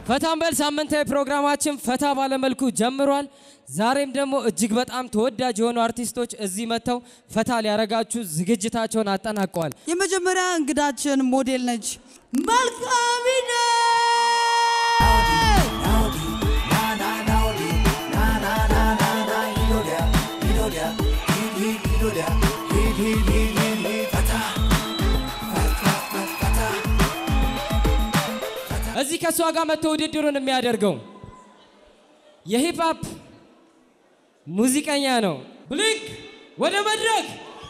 ፈታንበል ሳምንታዊ ፕሮግራማችን ፈታ ባለመልኩ ጀምሯል። ዛሬም ደግሞ እጅግ በጣም ተወዳጅ የሆኑ አርቲስቶች እዚህ መጥተው ፈታ ሊያረጋችሁ ዝግጅታቸውን አጠናቀዋል። የመጀመሪያ እንግዳችን ሞዴል ነች። መልካሚነ እዚህ ከእሷ ጋር መጥቶ ውድድሩን የሚያደርገው የሂፕሀፕ ሙዚቀኛ ነው። ብሊንክ ወደ መድረክ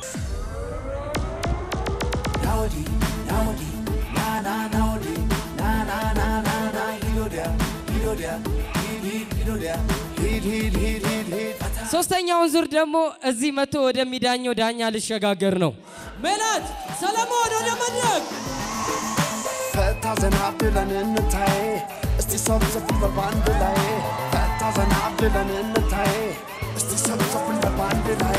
ሶስተኛውን ዙር ደግሞ እዚህ መጥቶ ወደሚዳኘው ዳኛ ልሸጋገር ነው። ሜላት ሰለሞን ወደ መድረክ ፈታ ዘና ብለን እንታይ እስቲ ሰብሰብ በባንድ ላይ ፈታ ዘና ብለን እንታይ እስቲ ሰብሰብ በባንድ ላይ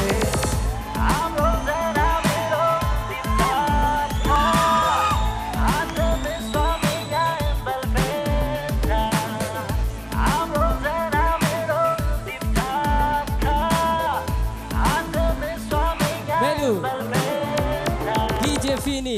ሜሉ ዲጄ ፊኒ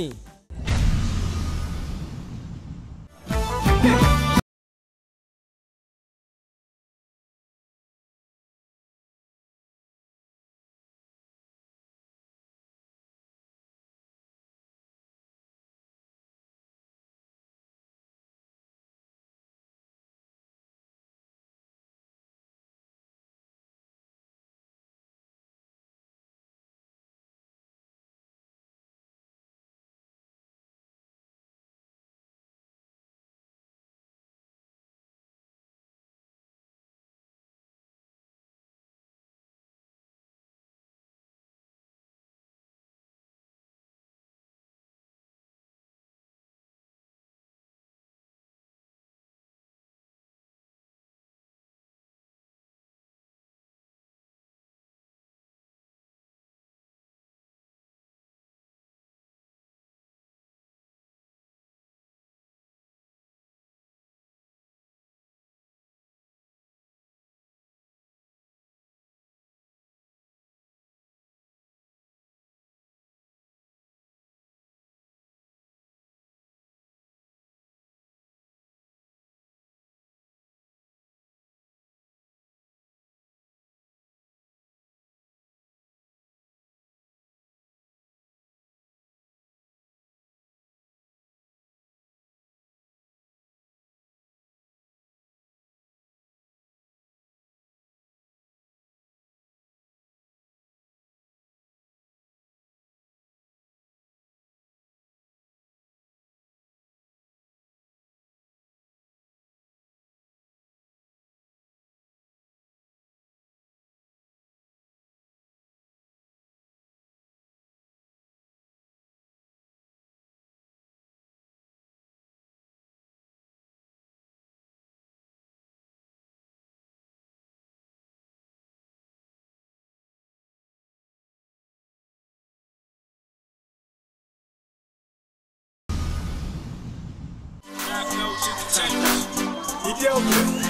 Ethiopia.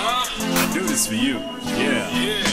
I do this for you. Yeah. Yeah.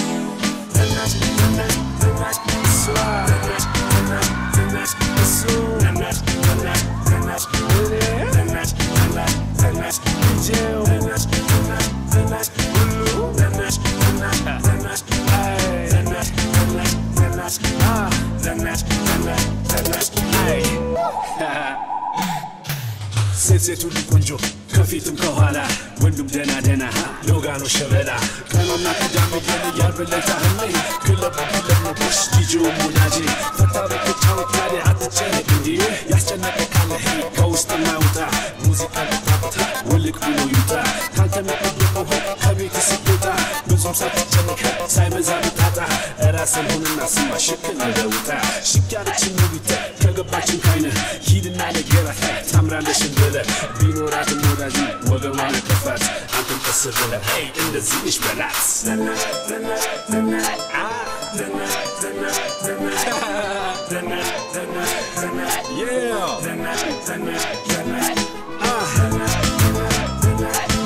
ሴት ሴቱ ቆንጆ ከፊትም ከኋላ ወንዱም ደና ደና ሎጋኖ ሸበላ ቀኖና ቅዳሜ ቀን እያልበለታ ህመይ ክለብ ክለብ ነው ሽ ዲጂው ሙናጄ ፈታ በተጫወት ታዲያ አትጨነቅ እንዲ ያስጨነቀ ካለ ሄይ ከውስጥ ማውጣ ሙዚቃ ልታፍታ ውልቅ ብሎ ይውጣ ካንተ መጠየቀው ከቤት ስትወጣ ብዙም ሳትጨነቅ ሳይበዛ ብጣጣ ራስን ሁንና ስማ ሽክን ለውጣ ሽክ ያለችን ውቢት ከገባችን ካይነ ሂድና ነገራት ታምራለሽን ብለ ቢኖራትም ወዳጅ ወገቧን ከፋት አንተም ቀስ ብለ ሄይ እንደዚህ ነሽ በላት ዘናሽ ዘናሽ ዘናሽ አ ዘናሽ ዘናሽ ዘናሽ ዘናሽ ዘናሽ ዘናሽ yeah ዘናሽ ዘናሽ ዘናሽ አ ዘናሽ ዘናሽ ዘናሽ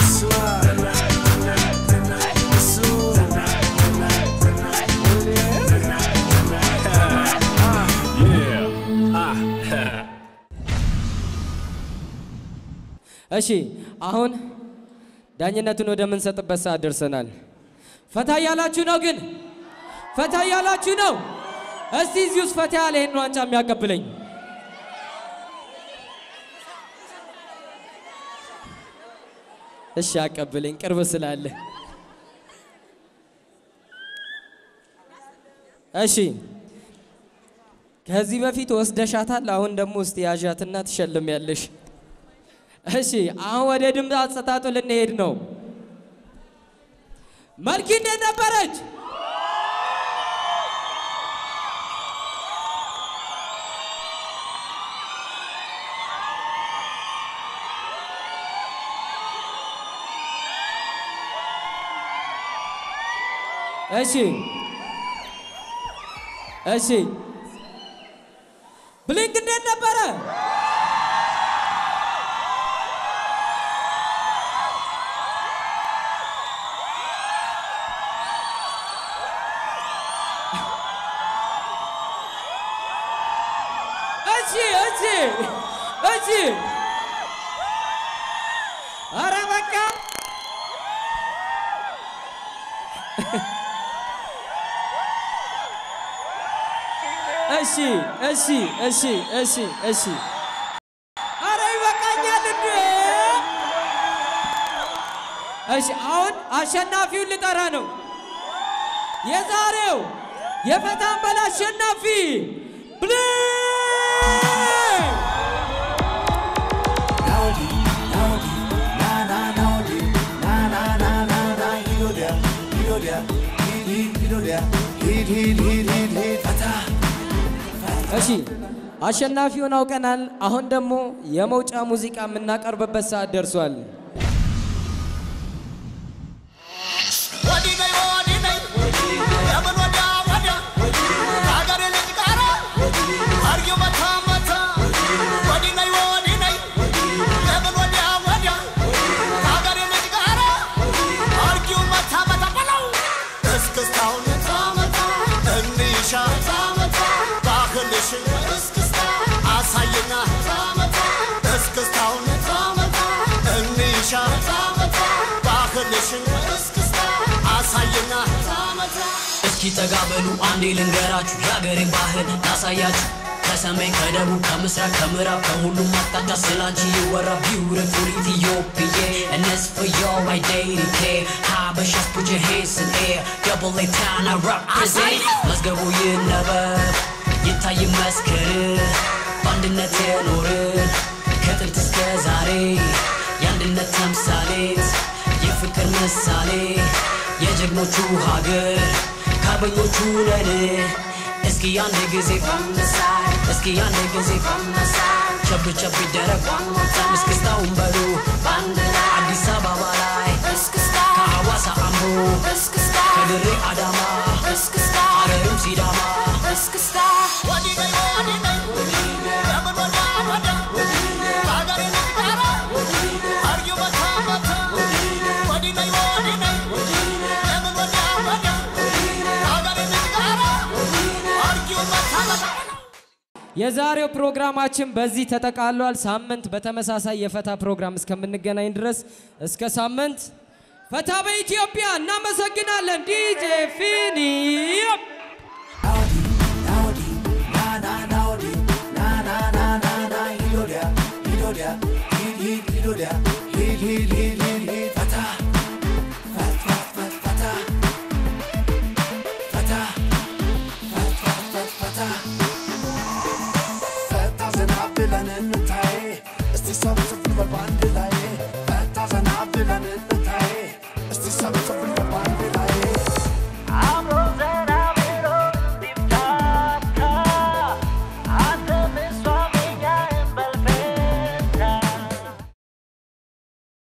እሺ አሁን ዳኝነቱን ወደምንሰጥበት ሰዓት ደርሰናል። ፈታ እያላችሁ ነው ግን ፈታ እያላችሁ ነው። እስቲ እዚህ ውስጥ ፈታ ያለ ይህን ዋንጫ የሚያቀብለኝ እሺ፣ አቀብለኝ ቅርብ ስላለ። እሺ ከዚህ በፊት ወስደሻታል። አሁን ደግሞ ውስጥ ያዣትና ትሸልም ያለሽ። እሺ አሁን ወደ ድምፅ አሰጣጡ ልንሄድ ነው። መልኪ እንዴት ነበረች? እሺ እሺ ብሊንክ እንዴት ነበረ? እሺ እሺ እሺ ኧረ በቃ እሺ እሺ እሺ እሺ እሺ ኧረ ይበቃኛል እንዴ! እሺ አሁን አሸናፊውን ልጠራ ነው። የዛሬው የፈታን በል አሸናፊ ብሌን እሺ አሸናፊውን አውቀናል። አሁን ደግሞ የመውጫ ሙዚቃ የምናቀርብበት ሰዓት ደርሷል። አሳየና እስክስታውን እንሻ ባህልሽን አሳየና እስኪ ጠጋ በሉ አንዴ ልንገራችሁ የአገሬን ባህል ላሳያችሁ ከሰሜን ከደቡብ ከምስራቅ ከምዕራብ ከሁሉም አቅጣጫ ስላንቺ ይወራ ቢውቲፉል ኢትዮጵዬ እነስ for your identity ሀበሻስ put your hands in air double A town I represent መዝገቡ ይነበብ ይታይ መስክር በአንድነት የኖርን ከጥንት እስከ ዛሬ የአንድነት ተምሳሌት የፍቅር ምሳሌ የጀግኖቹ ሀገር ከአርበኞቹ ነን እስኪ አንድ ጊዜ ፈምሳይ እስኪ አንድ ጊዜ ፈምሳይ ቸብ ቸብ ይደረግ ዋሞታም እስክስታውን በሉ በአንድ ላይ አዲስ አበባ ላይ ከሐዋሳ አምቦ ከድሬ አዳማ ሀረርም ሲዳማ የዛሬው ፕሮግራማችን በዚህ ተጠቃሏል። ሳምንት በተመሳሳይ የፈታ ፕሮግራም እስከምንገናኝ ድረስ እስከ ሳምንት ፈታ በኢትዮጵያ እናመሰግናለን። ዲጄ ፊኒ ፈታ ዘና ብለን እንታይ እስቲ ሰብሰብ በል በአንድ ላይ ፈታ ዘና ብለን እንታይ እስቲ ሰብሰብ